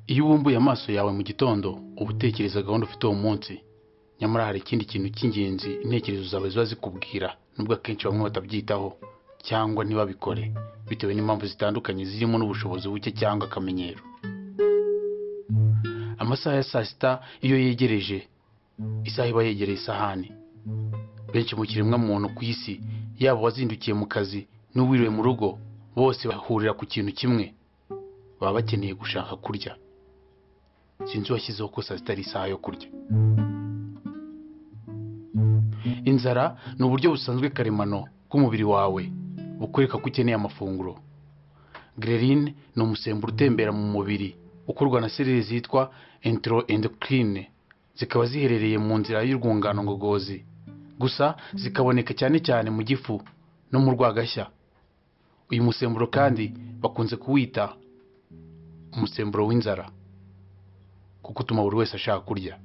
iyo ubumbuye amaso yawe mu gitondo uba utekereza gahunda ufite uwo munsi nyamara hari ikindi kintu cy'ingenzi intekerezo zawe ziba zikubwira nubwo akenshi bamwe batabyitaho cyangwa ntibabikore bitewe n'impamvu zitandukanye zirimo n'ubushobozi buke cyangwa akamenyero amasaha ya saa sita iyo yegereje isaha iba yegereye isahani benshi mu kiremwamuntu ku isi yaba uwazindukiye mu kazi n'uwiriwe mu rugo bose bahurira ku kintu kimwe baba bakeneye gushaka kurya sinzi uwashyizeho ko saa sita ari isaha yo kurya inzara ni uburyo busanzwe karemano bw'umubiri wawe bukwereka ko ukeneye amafunguro grerine ni umusemburo utembera mu mubiri ukorwa na serire zitwa entero endocrine zikaba ziherereye mu nzira y'urwungano ngogozi gusa zikaboneka cyane cyane mu gifu no mu rwagashya uyu musemburo kandi bakunze kuwita umusemburo w'inzara kuko utuma buri wese ashaka kurya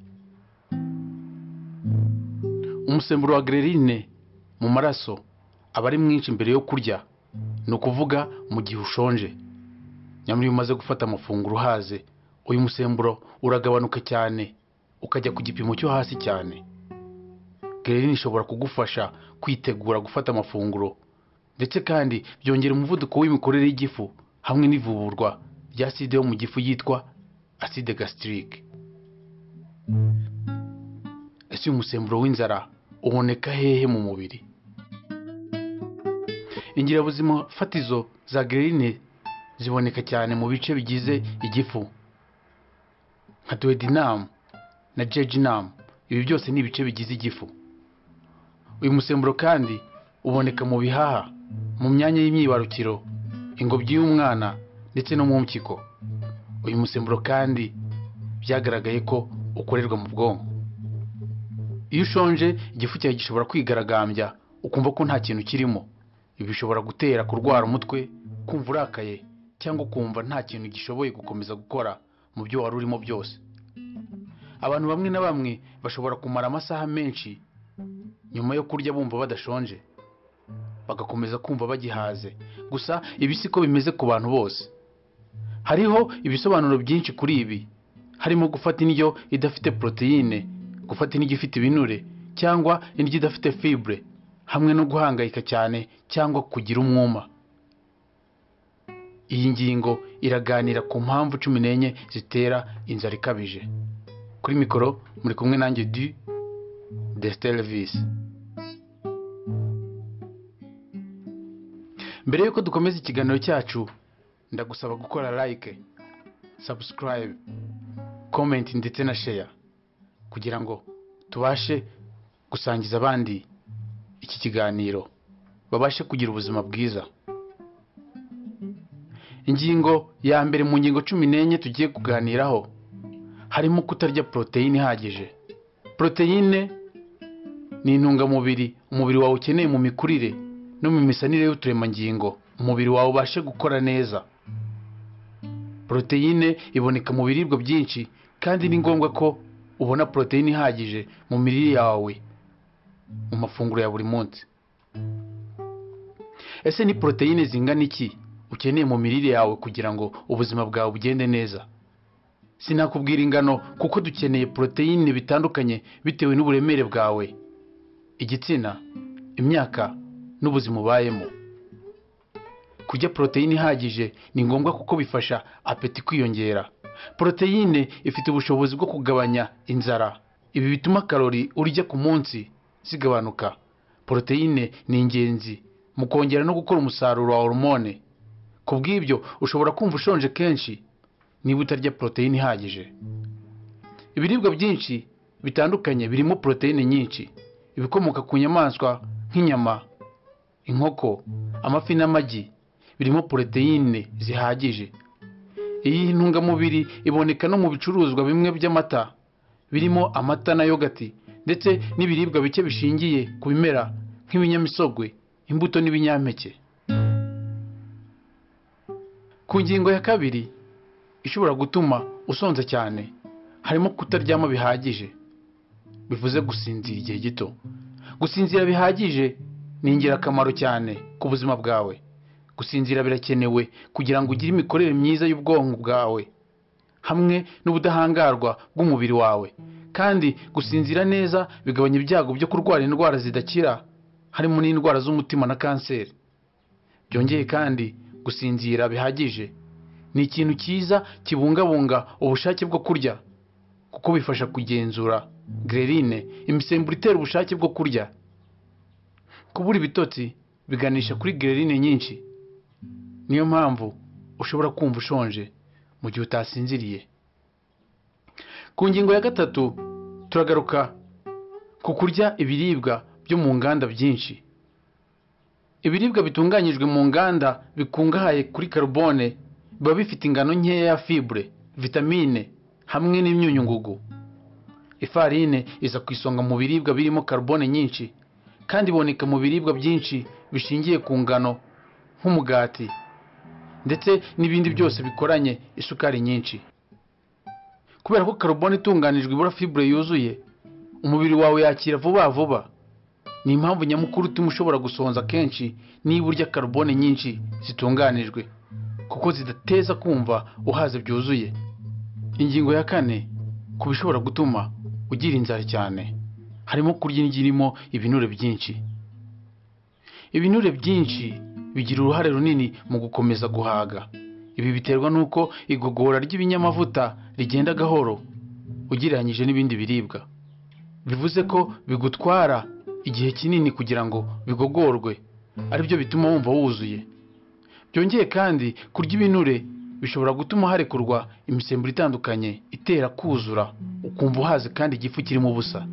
umusemburo wa grerine mu maraso aba ari mwinshi mbere yo kurya ni ukuvuga mu gihe ushonje nyamara iyo umaze gufata amafunguro uhaze uyu musemburo uragabanuka cyane ukajya ku gipimo cyo hasi cyane grerine ishobora kugufasha kwitegura gufata amafunguro ndetse kandi byongera umuvuduko w'imikorere y'igifu hamwe n'ivuburwa rya aside yo mu gifu yitwa aside gasitirike ese uyu musemburo w'inzara uboneka hehe mu mubiri ingirabuzima fatizo za gerine ziboneka cyane mu bice bigize igifu nka duwedinamu na jejinamu ibi byose ni ibice bigize igifu uyu musemburo kandi uboneka mu bihaha mu myanya y'imyibarukiro ingobyi y'umwana ndetse no mu mpyiko uyu musemburo kandi byagaragaye ko ukorerwa mu bwonko iyo ushonje igifu cyawe gishobora kwigaragambya ukumva ko nta kintu kirimo ibi bishobora gutera kurwara umutwe kumva urakaye cyangwa ukumva nta kintu gishoboye gukomeza gukora mu byo wari urimo byose abantu bamwe na bamwe bashobora kumara amasaha menshi nyuma yo kurya bumva badashonje bagakomeza kumva bagihaze gusa ibi si ko bimeze ku bantu bose hariho ibisobanuro byinshi kuri ibi harimo gufata indyo idafite poroteyine gufata indyo ifite ibinure cyangwa indyo idafite fibre hamwe no guhangayika cyane cyangwa kugira umwuma iyi ngingo iraganira ku mpamvu cumi n'enye zitera inzara ikabije kuri mikoro muri kumwe nanjye du desiterivisi mbere y'uko dukomeza ikiganiro cyacu ndagusaba gukora like subscribe comment ndetse na share kugira ngo tubashe gusangiza abandi iki kiganiro babashe kugira ubuzima bwiza ingingo ya mbere mu ngingo cumi n'enye tugiye kuganiraho harimo kutarya poroteyine ihagije poroteyine ni intungamubiri umubiri wawe ukeneye mu mikurire no mu misanire y'uturemangingo umubiri wawe ubashe gukora neza poroteyine iboneka mu biribwa byinshi kandi ni ngombwa ko ubona poroteyine ihagije mu mirire yawe mu mafunguro ya buri munsi ese ni poroteyine zingana iki ukeneye mu mirire yawe kugira ngo ubuzima bwawe bugende neza sinakubwira ingano kuko dukeneye poroteyine bitandukanye bitewe n'uburemere bwawe igitsina imyaka n'ubuzima ubayemo kurya poroteyine ihagije ni ngombwa kuko bifasha apeti kwiyongera poroteyine ifite ubushobozi bwo kugabanya inzara ibi bituma karori urya ku munsi zigabanuka poroteyine ni ingenzi mu kongera no gukora umusaruro wa hormone ku bw'ibyo ushobora kumva ushonje kenshi niba utarya poroteyine ihagije ibiribwa byinshi bitandukanye birimo poroteyine nyinshi ibikomoka ku nyamaswa nk'inyama inkoko amafi n'amagi birimo poroteyine zihagije iyi ntungamubiri iboneka no mu bicuruzwa bimwe by'amata birimo amata na yogati ndetse n'ibiribwa bike bishingiye ku bimera nk'ibinyamisogwe imbuto n'ibinyampeke ku ngingo ya kabiri ishobora gutuma usonza cyane harimo kutaryama bihagije bivuze gusinzira igihe gito gusinzira bihagije ni ingirakamaro cyane ku buzima bwawe gusinzira birakenewe kugira ngo ugire imikorere myiza y'ubwonko bwawe hamwe n'ubudahangarwa bw'umubiri wawe kandi gusinzira neza bigabanya ibyago byo kurwara indwara zidakira harimo n'indwara z'umutima na kanseri byongeye kandi gusinzira bihagije ni ikintu cyiza kibungabunga ubushake bwo kurya kuko bifasha kugenzura gererine imisemburo itera ubushake bwo kurya kubura ibitotsi biganisha kuri gererine nyinshi niyo mpamvu ushobora kumva ushonje mu gihe utasinziriye ku ngingo ya gatatu turagaruka ku kurya ibiribwa byo mu nganda byinshi ibiribwa bitunganyijwe mu nganda bikungahaye kuri karubone biba bifite ingano nkeya ya fibure vitamine hamwe n'imyunyungugu ifarine iza ku isonga mu biribwa birimo karubone nyinshi kandi iboneka mu biribwa byinshi bishingiye ku ngano nk'umugati ndetse n'ibindi byose bikoranye isukari nyinshi kubera ko karubone itunganijwe ibura fibure yuzuye umubiri wawe yakira vuba vuba ni impamvu nyamukuru ituma ushobora gusonza kenshi niba urya karubone nyinshi zitunganijwe kuko zidateza kumva uhaze byuzuye ingingo ya kane ku bishobora gutuma ugira inzara cyane harimo kurya indyo irimo ibinure byinshi ibinure byinshi bigira uruhare runini mu gukomeza guhaga ibi biterwa n'uko igogora ry'ibinyamavuta rigenda gahoro ugereranyije n'ibindi biribwa bivuze ko bigutwara igihe kinini kugira ngo bigogorwe aribyo bituma wumva wuzuye byongeye kandi kurya ibinure bishobora gutuma harekurwa imisemburo itandukanye itera kuzura ukumva uhaze kandi igifu kirimo ubusa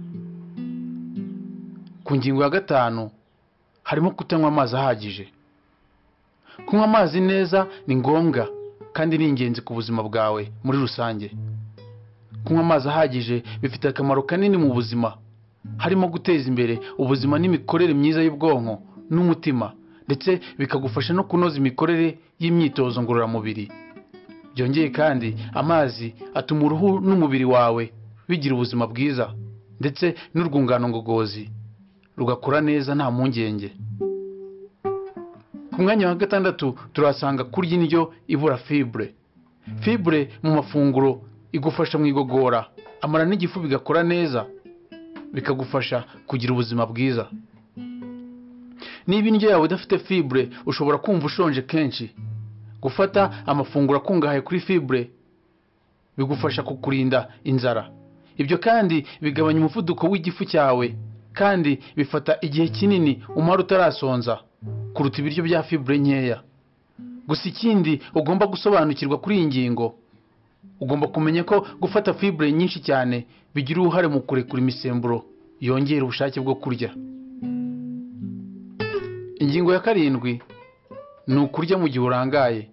ku ngingo ya gatanu harimo kutanywa amazi ahagije kunywa amazi neza ni ngombwa kandi ni ingenzi ku buzima bwawe muri rusange kunywa amazi ahagije bifite akamaro kanini mu buzima harimo guteza imbere ubuzima n'imikorere myiza y'ubwonko n'umutima ndetse bikagufasha no kunoza imikorere y'imyitozo ngororamubiri byongeye kandi amazi atuma uruhu n'umubiri wawe bigira ubuzima bwiza ndetse n'urwungano ngogozi rugakura neza nta mpungenge ku mwanya wa gatandatu turahasanga kurya indyo ibura fibure fibure mu mafunguro igufasha mu igogora amara n'igifu bigakora neza bikagufasha kugira ubuzima bwiza niba indyo yawe idafite fibure ushobora kumva ushonje kenshi gufata amafunguro akungahaye kuri fibure bigufasha kukurinda inzara ibyo kandi bigabanya umuvuduko w'igifu cyawe kandi bifata igihe kinini umara utarasonza kuruta ibiryo bya fibure nkeya gusa ikindi ugomba gusobanukirwa kuri iyi ngingo ugomba kumenya ko gufata fibure nyinshi cyane bigira uruhare mu kurekura imisemburo yongera ubushake bwo kurya ingingo ya karindwi ni ukurya mu gihe urangaye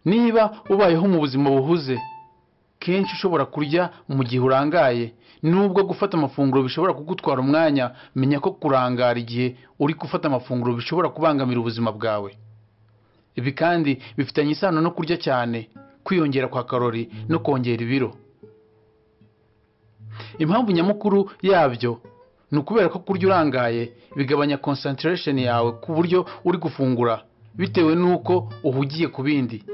niba ubayeho mu buzima buhuze kenshi ushobora kurya mu gihe urangaye nubwo gufata amafunguro bishobora kugutwara umwanya menya ko kurangara igihe uri gufata amafunguro bishobora kubangamira ubuzima bwawe ibi kandi bifitanye isano no kurya cyane kwiyongera kwa karori no kongera ibiro impamvu nyamukuru yabyo ni ukubera ko kurya urangaye bigabanya concentration yawe ku buryo uri gufungura bitewe n'uko uhugiye ku bindi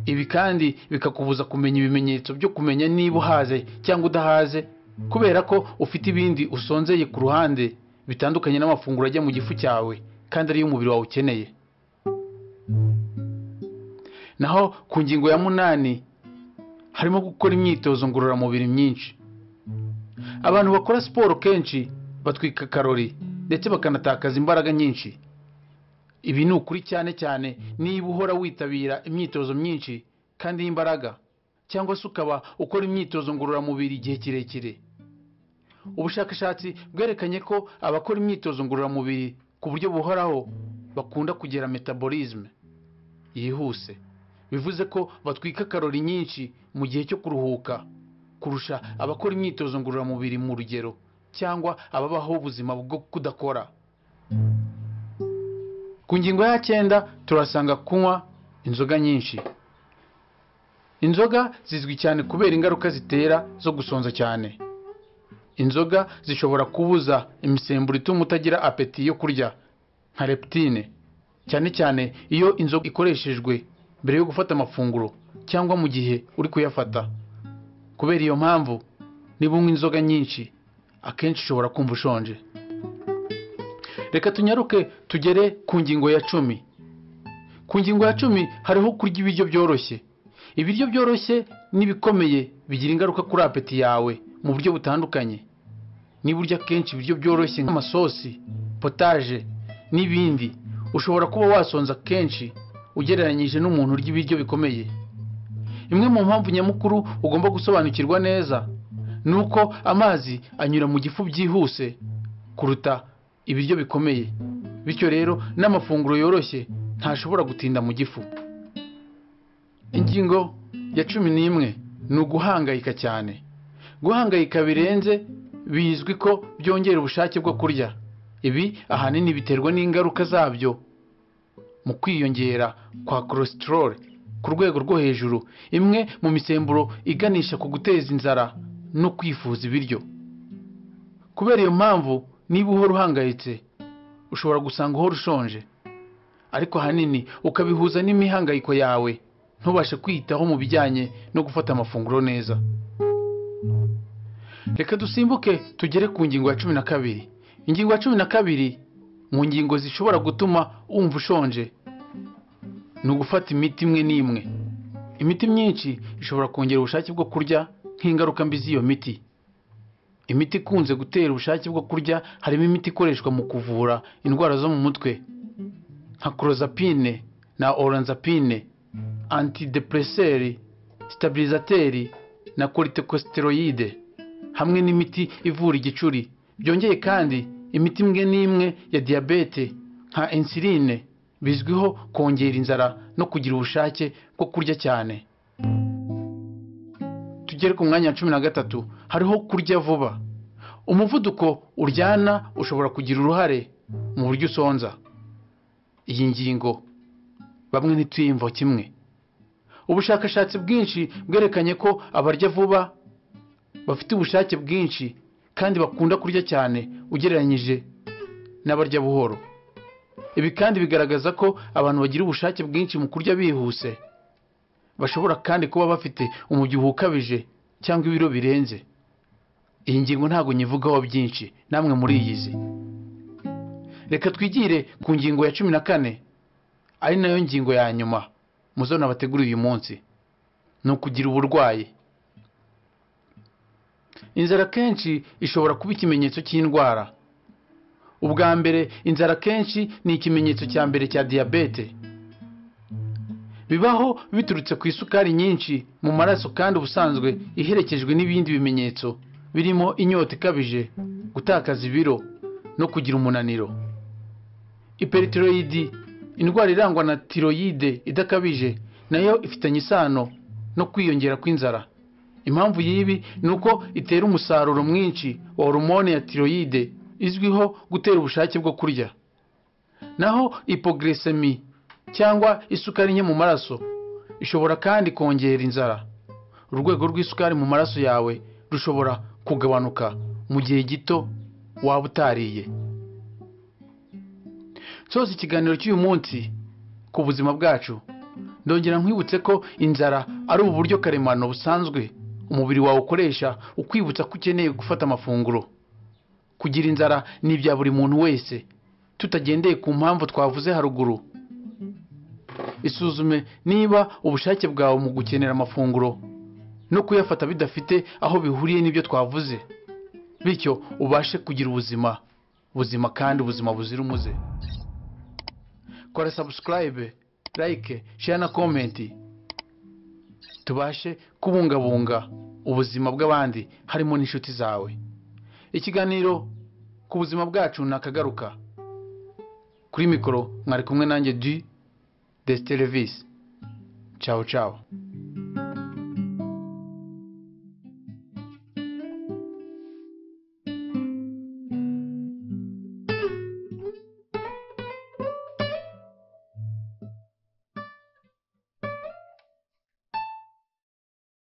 ibi kandi bikakubuza kumenya ibimenyetso byo kumenya niba uhaze cyangwa udahaze kubera ko ufite ibindi usonzeye ku ruhande bitandukanye n'amafunguro ajya mu gifu cyawe kandi ariyo umubiri wawe ukeneye naho ku ngingo ya munani harimo gukora imyitozo ngororamubiri myinshi abantu bakora siporo kenshi batwika karori ndetse bakanatakaza imbaraga nyinshi ibi ni ukuri cyane cyane niba uhora witabira imyitozo myinshi kandi y'imbaraga cyangwa se ukaba ukora imyitozo ngororamubiri igihe kirekire ubushakashatsi bwerekanye ko abakora imyitozo ngororamubiri ku buryo buhoraho bakunda kugira metabolisme yihuse bivuze ko batwika karori nyinshi mu gihe cyo kuruhuka kurusha abakora imyitozo ngororamubiri mu rugero cyangwa ababaho ubuzima bwo kudakora ku ngingo ya cyenda turasanga kunywa inzoga nyinshi inzoga zizwi cyane kubera ingaruka zitera zo gusonza cyane inzoga zishobora kubuza imisemburo ituma utagira apeti yo kurya nka reptine cyane cyane iyo inzoga ikoreshejwe mbere yo gufata amafunguro cyangwa mu gihe uri kuyafata kubera iyo mpamvu niba unywa inzoga nyinshi akenshi ushobora kumva ushonje reka tunyaruke tugere ku ngingo ya cumi ku ngingo ya cumi hariho kurya ibiryo byoroshye ibiryo byoroshye n'ibikomeye bigira ingaruka kuri apeti yawe mu buryo butandukanye niba urya kenshi ibiryo byoroshye nk'amasosi potaje n'ibindi ushobora kuba wasonza kenshi ugereranyije n'umuntu urya ibiryo bikomeye imwe mu mpamvu nyamukuru ugomba gusobanukirwa neza ni uko amazi anyura mu gifu byihuse kuruta ibiryo bikomeye bityo rero n'amafunguro yoroshye ntashobora gutinda mu gifu ingingo ya cumi n'imwe ni uguhangayika cyane guhangayika birenze bizwi ko byongera ubushake bwo kurya ibi ahanini biterwa n'ingaruka zabyo mu kwiyongera kwa cholesterol ku rwego rwo hejuru imwe mu misemburo iganisha ku guteza inzara no kwifuza ibiryo kubera iyo mpamvu niba uhora uhangayitse ushobora gusanga uhora ushonje ariko ahanini ukabihuza n'imihangayiko yawe ntubashe kwiyitaho mu bijyanye no gufata amafunguro neza reka dusimbuke tugere ku ngingo ya cumi na kabiri ingingo ya cumi na kabiri mu ngingo zishobora gutuma wumva ushonje ni ugufata imiti imwe n'imwe imiti myinshi ishobora kongera ubushake bwo kurya nk'ingaruka mbi z'iyo miti imiti ikunze gutera ubushake bwo kurya harimo imiti ikoreshwa mu kuvura indwara zo mu mutwe nka korozapine na oranzapine antidepreseri sitabirizateri na koritekosteroyide hamwe n'imiti ivura igicuri byongeye kandi imiti imwe n'imwe ya diyabete nka insuline bizwiho kongera inzara no kugira ubushake bwo kurya cyane tugere ku mwanya wa cumi na gatatu hariho kurya vuba umuvuduko uryana ushobora kugira uruhare mu buryo usonza iyi ngingo bamwe ntituyimvo kimwe ubushakashatsi bwinshi bwerekanye ko abarya vuba bafite ubushake bwinshi kandi bakunda kurya cyane ugereranyije n'abarya buhoro ibi kandi bigaragaza ko abantu bagira ubushake bwinshi mu kurya bihuse bashobora kandi kuba bafite umubyibuho ukabije cyangwa ibiro birenze iyi ngingo ntabwo nyivugaho byinshi namwe muriyizi reka twigire ku ngingo ya cumi na kane ari nayo ngingo ya nyuma muzona bateguriye uyu munsi ni ukugira uburwayi inzara kenshi ishobora kuba ikimenyetso cy'indwara ubwa mbere inzara kenshi ni ikimenyetso cya mbere cya diyabete bibaho biturutse ku isukari nyinshi mu maraso kandi ubusanzwe iherekejwe n'ibindi bimenyetso birimo inyota ikabije gutakaza ibiro no kugira umunaniro iperitiroyidi indwara irangwa na tiroyide idakabije nayo ifitanye isano no kwiyongera kw'inzara impamvu y'ibi ni uko itera umusaruro mwinshi wa horomone ya tiroyide izwiho gutera ubushake bwo kurya naho ipogresemi cyangwa isukari nke mu maraso ishobora kandi kongera inzara urwego rw'isukari mu maraso yawe rushobora kugabanuka mu gihe gito waba utariye soza ikiganiro cy'uyu munsi ku buzima bwacu ndongera nkwibutse ko inzara ari ubu buryo karemano busanzwe umubiri wawe ukoresha ukwibutsa ko ukeneye gufata amafunguro kugira inzara ni ibya buri muntu wese tutagendeye ku mpamvu twavuze haruguru isuzume niba ubushake bwawe mu gukenera amafunguro no kuyafata bidafite aho bihuriye n'ibyo twavuze bityo ubashe kugira ubuzima buzima kandi ubuzima buzira umuze kora sabusikarayibe layike share na komenti tubashe kubungabunga ubuzima bw'abandi harimo n'inshuti zawe ikiganiro ku buzima bwacu ni akagaruka kuri mikoro mwari kumwe nanjye di Destelvis. Ciao ciao.